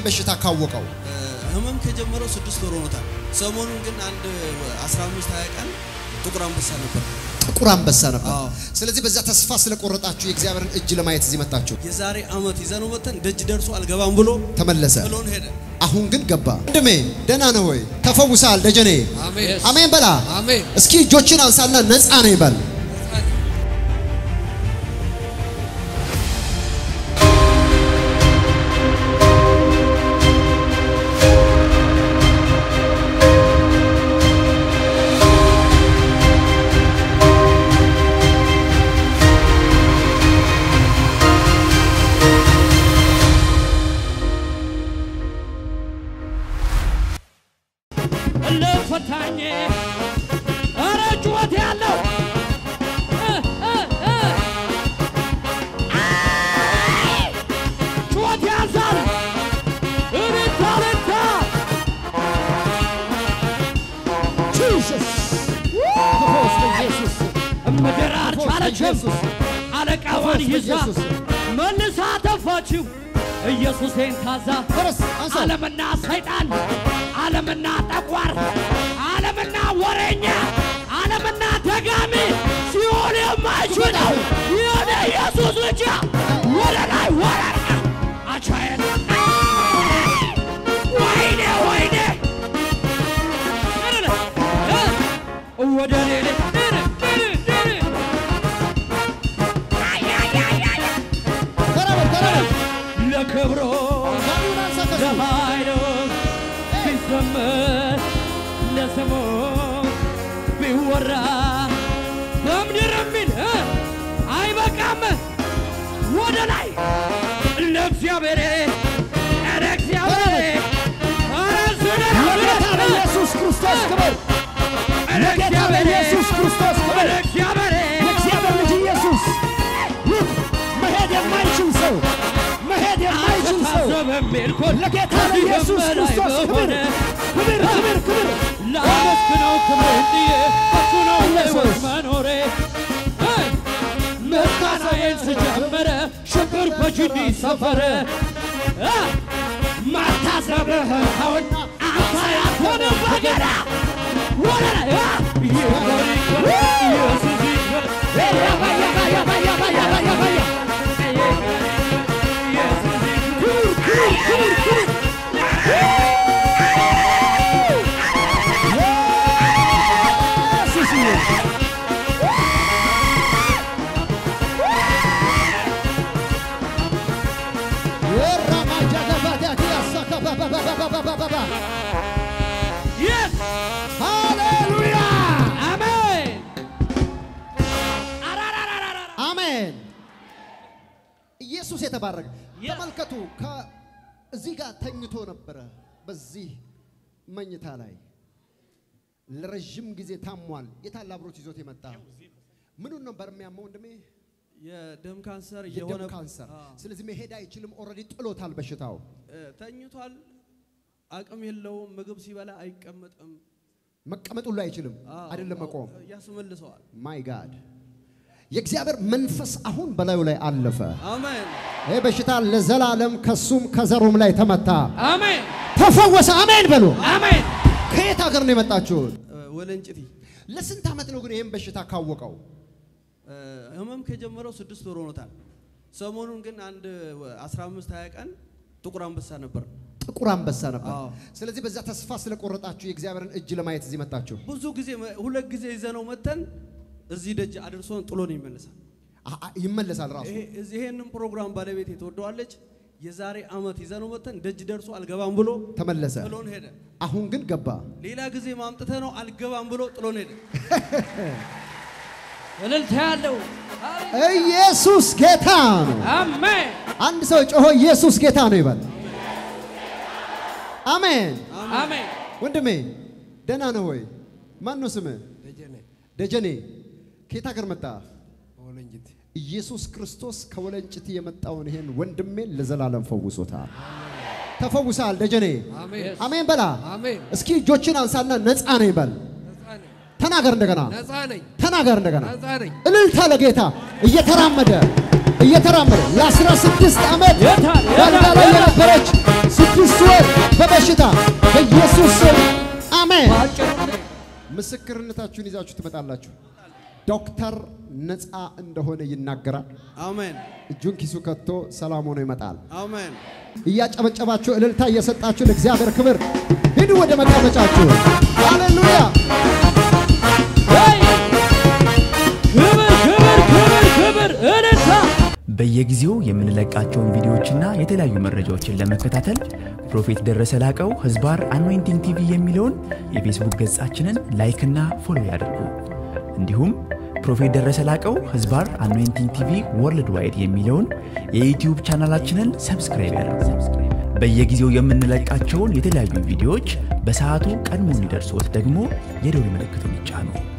በሽታ ካወቀው? ህመም ከጀመረው ስድስት ወር ሆኖታል። ሰሞኑን ግን አንድ 15 20 ቀን ጥቁር አንበሳ ነበር። ጥቁር አንበሳ ነበር። አዎ። ስለዚህ በዛ ተስፋ ስለቆረጣችሁ የእግዚአብሔርን እጅ ለማየት እዚህ መጣችሁ። የዛሬ አመት ይዘነው መተን ደጅ ደርሶ አልገባም ብሎ ተመለሰ። ጥሎን ሄደ። አሁን ግን ገባ። ወንድሜ ደህና ነህ ወይ? ተፈውሰሃል ደጀኔ። አሜን አሜን በላ። አሜን። እስኪ እጆችን አንሳና ነፃ ነኝ በል። ለፈታኝ ኧረ ጩኸት ያለው እ እ እ አይ! ጩኸት ያዛል እልልታ እልልታ ምድር አልቻለችም አለቃዋን ይዛ መልሳ ተፋችው ኢየሱሴን ታዛ ዓለምና ሰይጣን ዓለምና ጠቋር ዓለምና ወሬኛ ዓለምና ደጋሚ ሲሆን የማይችለው የሆነ ኢየሱስ ብቻ ወደ ላይ ወረራ አቻየን ወይኔ ወይኔ ወደ ሌሌ ለክብሮ ለኃይሉ ቢዘመር ለስሙ ቢወራ በምድር የሚል እ አይበቃም ወደ ላይ ለእግዚአብሔር ኧረ እግዚአብሔር ኧረ ዝነራ ኢየሱስ ክርስቶስ ክብር ለጌታ ለኢየሱስ ክርስቶስ ክብር እግዚአብሔር የእግዚአብሔር ልጅ ኢየሱስ ይህ መሄድ የማይችል ሰው መሄድ የማይችል ሰው በሚል ኮን ለጌታ ለኢየሱስ ክርስቶስ ክብር ክብር ክብር ክብር ላመስግነው ክብር ጥዬ እሱ ነው ሕይወት መኖሬ እ ምስጋናዬን ስጀምረ ሽብር በጅኒ ሰፈረ እ ማታሰብህን ተውን አንተ ያትሆንም በገና ወደ ላይ እ ይክበር ይክበር ኢየሱስ ይክበር ያባ ያባ ያባ ያባ ያባ ያባ ኢየሱስ ይክበር ክብር ክብር ክብር ክብር ኢየሱስ ይክበር Yes! ሃሌሉያ አሜን አሜን። ኢየሱስ የተባረከ። ያ- ተመልከቱ፣ ከዚህ ጋር ተኝቶ ነበረ። በዚህ መኝታ ላይ ለረዥም ጊዜ ታሟል። የታለ አብሮት ይዞት የመጣ ምኑን ነበር የሚያመው ወንድሜ? የደም ካንሰር የደም የሆነ ካንሰር። አዎ። ስለዚህ መሄድ አይችልም። ኦልሬዲ ጥሎታል በሽታው። እ፣ ተኝቷል። አቅም የለውም። ምግብ ሲበላ አይቀመጥም። መቀመጥ ሁሉ አይችልም፣ አዎ፣ አይደለም አዎ፣ መቆም። ያስመልሰዋል። ማይ ጋድ የእግዚአብሔር መንፈስ አሁን በላዩ ላይ አለፈ። አሜን ይህ በሽታ ለዘላለም ከሱም ከዘሩም ላይ ተመታ፣ አሜን ተፈወሰ። አሜን በሉ። አሜን ከየት ሀገር ነው የመጣችሁት? እ፣ ወለንጭቲ ለስንት ዓመት ነው ግን ይህን በሽታ ካወቀው? እ፣ ህመም ከጀመረው ስድስት ወር ሆኖታል። ሰሞኑን ግን አንድ 15 20 ቀን ጥቁር አንበሳ ነበር። ጥቁር አንበሳ ነበር። አዎ። ስለዚህ በዛ ተስፋ ስለቆረጣችሁ የእግዚአብሔርን እጅ ለማየት እዚህ መጣችሁ። ብዙ ጊዜ ሁለት ጊዜ ይዘነው መተን እዚህ ደጅ አድርሶን ጥሎን ይመለሳል። አ- አ- ይመለሳል ራሱ። ይሄ እዚህ ይሄንን ፕሮግራም ባለቤት ትወደዋለች። የዛሬ አመት ይዘነው መተን ደጅ ደርሶ አልገባም ብሎ ተመለሰ። ጥሎን ሄደ። አሁን ግን ገባ። ሌላ ጊዜ ማምጥተ ነው አልገባም ብሎ ጥሎን ሄደ። እልልታ ያለው ኢየሱስ ጌታ ነው። አሜን አንድ ሰው ጮሆ ኢየሱስ ጌታ ነው ይበል። አሜን። አሜን ወንድሜ ደህና ነው ወይ? ማን ነው ስምህ? ደጀኔ ደጀኔ። ከየት ሀገር መጣ? በወለንጅት ኢየሱስ ክርስቶስ ከወለንጭት የመጣውን ይሄን ወንድሜን ለዘላለም ፈውሶታል። ተፈውሰሃል ደጀኔ። አሜን አሜን በላ። አሜን እስኪ እጆችን አንሳና ነፃ ነኝ በል። ነፃ ነኝ ተናገር እንደገና ነፃ ነኝ ተናገር እንደገና። ነፃ ነኝ እልልታ ለጌታ እየተራመደ እየተራመደ ለ16 ዓመት የታል? በአልጋ ላይ የታል? የነበረች ስድስት በሽታ በኢየሱስ ስም አሜን። በአጭር ጊዜ ምስክርነታችሁን ይዛችሁ ትመጣላችሁ። ዶክተር ነፃ እንደሆነ ይናገራል። አሜን እጁን ኪሱ ከቶ ሰላም ሆኖ ይመጣል። አሜን እያጨበጨባችሁ እልልታ እየሰጣችሁ ለእግዚአብሔር ክብር ሂዱ ወደ መቀመጫችሁ። ሃሌሉያ! ወይ ክብር ክብር ክብር ክብር እልልታ በየጊዜው የምንለቃቸውን ቪዲዮዎችና የተለያዩ መረጃዎችን ለመከታተል ፕሮፌት ደረሰ ላቀው ህዝባር አኖይንቲንግ ቲቪ የሚለውን የፌስቡክ ገጻችንን ላይክና ፎሎ ያድርጉ። እንዲሁም ፕሮፌት ደረሰ ላቀው ህዝባር አኖይንቲንግ ቲቪ ወርልድ ዋይድ የሚለውን የዩትዩብ ቻናላችንን ሰብስክራይብ ያድርጉ። በየጊዜው የምንለቃቸውን የተለያዩ ቪዲዮዎች በሰዓቱ ቀድሞ እንዲደርሶት ደግሞ የደውል ምልክቱን ይጫኑ።